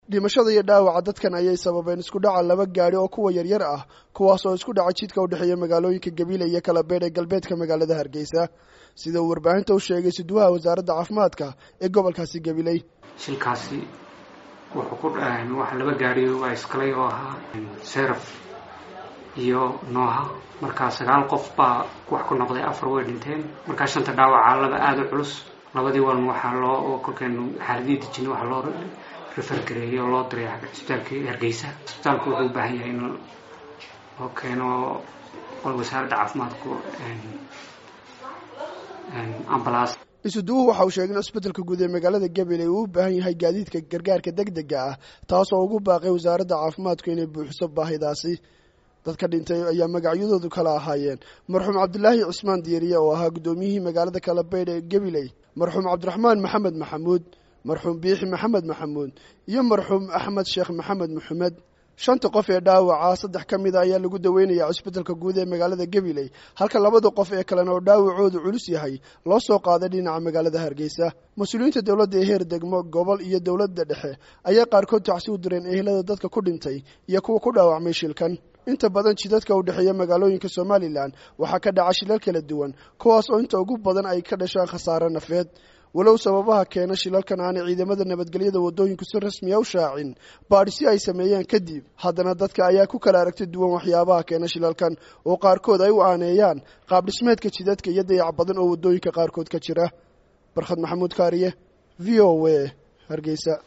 dhimashada iyo dhaawaca dadkan ayay sababeen isku dhaca laba gaadhi oo kuwa yaryar ah kuwaas oo isku dhaca jidka u dhexeeya magaalooyinka gabiile iyo kalabeedh ee galbeedka magaalada hargeysa sida uu warbaahinta u sheegay siduwaha wasaaradda caafimaadka ee gobolkaasi gabiley shilkaasi wuxuu ku waxa laba gaadhi waa iskalay oo ahaa seraf iyo nooha markaa sagaal qof baa wax ku noqday afar way dhinteen markaa shanta dhaawaca laba aada u culus labadii wan waxaa loo kolkeenu xaaladii dejina waxaa loo refergareeyay oo loo diray cisbitaalkii hargeysa cisbitaalku wuxuu u baahan yahay in loo keeno wasaaradda caafimaadku ambalaas isuduwuhu waxa uu sheegay in cisbitalka guud ee magaalada gabiley uu u baahan yahay gaadiidka gargaarka deg dega ah taas oo ugu baaqay wasaaradda caafimaadku inay buuxiso baahidaasi dadka dhintay ayaa magacyadoodu kala ahaayeen marxuum cabdilaahi cismaan diiriye oo ahaa guddoomiyihii magaalada kalabeydh ee gabiley marxuum cabdiraxmaan maxamed maxamuud marxuum biixi maxamed maxamuud iyo marxuum axmed sheekh maxamed maxamed shanta qof ee dhaawaca saddex ka mid a ayaa lagu daweynayaa cisbitalka guud ee magaalada gabiley halka labada qof ee kalena oo dhaawacoodu culus yahay loo soo qaaday dhinaca magaalada hargeysa mas-uuliyiinta dowladda ee heer degmo gobol iyo dowladda dhexe ayaa qaarkood tacsi u direen ehelada dadka ku dhintay iyo kuwa ku dhaawacmay shilkan inta badan jidadka u dhexeeya magaalooyinka somalilan waxaa ka dhaca shilal kala duwan kuwaas oo inta ugu badan ay ka dhashaan khasaare nafeed walow sababaha keena shilalkan aanay ciidamada nabadgelyada waddooyinku si rasmiya u shaacin baadhisi ay sameeyeen kadib haddana dadka ayaa ku kala aragti duwan waxyaabaha keena shilalkan oo qaarkood ay u aaneeyaan qaab dhismeedka jidadka iyo dayac badan oo waddooyinka qaarkood ka jira barkhad maxamuud kaariye v o a hargeysa